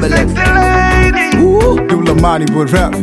Babylon. Dula Mani boy rap.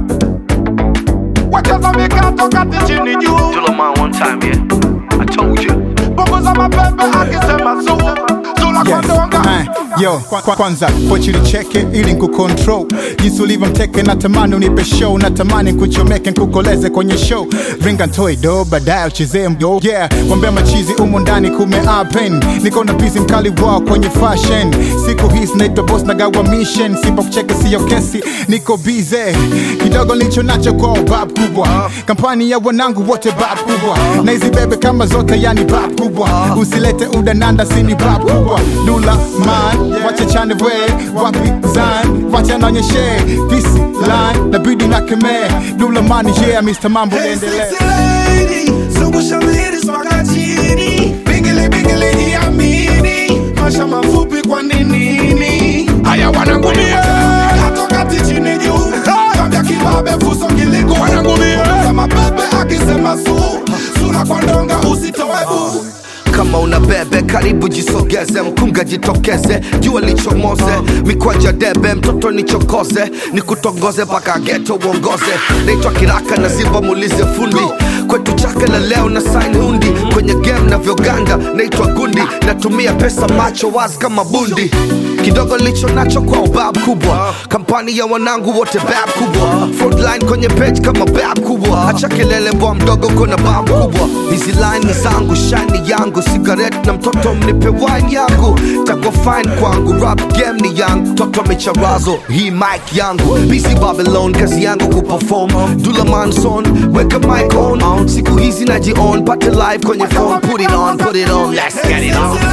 Wacheza mikatoka chini juu Dula man one time, yeah. I told you. punguza mapepe akisema su sula kwa Yes. donga Uh, yo, kwa, kwa, kwanza pochi nicheke ili nkucontrol jinsi ulivyo mteke natamani unipe show natamani nkuchomeke nkukoleze kwenye show ringa ntoi do baadaye uchezee mdo yeah wambea machizi umo ndani kume apen niko na bizi mkali wao kwenye fashion siku hizi naitwa boss na gawa mission sipo kucheke siyo kesi niko bize kidogo nilicho nacho kwa bab kubwa kampani ya wanangu wote bab kubwa na hizi bebe kama zote yani bab kubwa usilete udananda sini bab kubwa dula man wacha chane we wapi zan wacha naonyeshe pisi line nabidi na kemee dula man yeah Mr. Mambo niendelee Sexy lady, zungusha ladies mpaka chini Bingili bingili iamini Masha mafupi kwa nini Haya wanangumie Katoka chini juu Kambia kibabe fuso kiliku Wanangumie Kama pepe akisema su Sura kwa ndonga usitoe bu kama una bebe karibu jisogeze mkunga jitokeze jua lichomoze mikwanja debe mtoto nichokoze nikutongoze mpaka geto uongoze naitwa kiraka na ziba muulize fundi kwetu chake la leo na saini hundi kwenye game navyoganda naitwa gundi natumia pesa macho wazi kama bundi kidogo licho nacho kwa ubab kubwa kampani ya wanangu wote bab kubwa frontline kwenye page kama bab kubwa acha kelele bwa mdogo kuna bab kubwa hizi line ni zangu shine yangu sigaret na mtoto mnipe wine yangu takwa fine kwangu rap game ni yangu toto micharazo hii mic yangu busy babylon kazi yangu kuperform dula manson weka mic on siku hizi naji on pate live kwenye phone put it on put it on let's get it on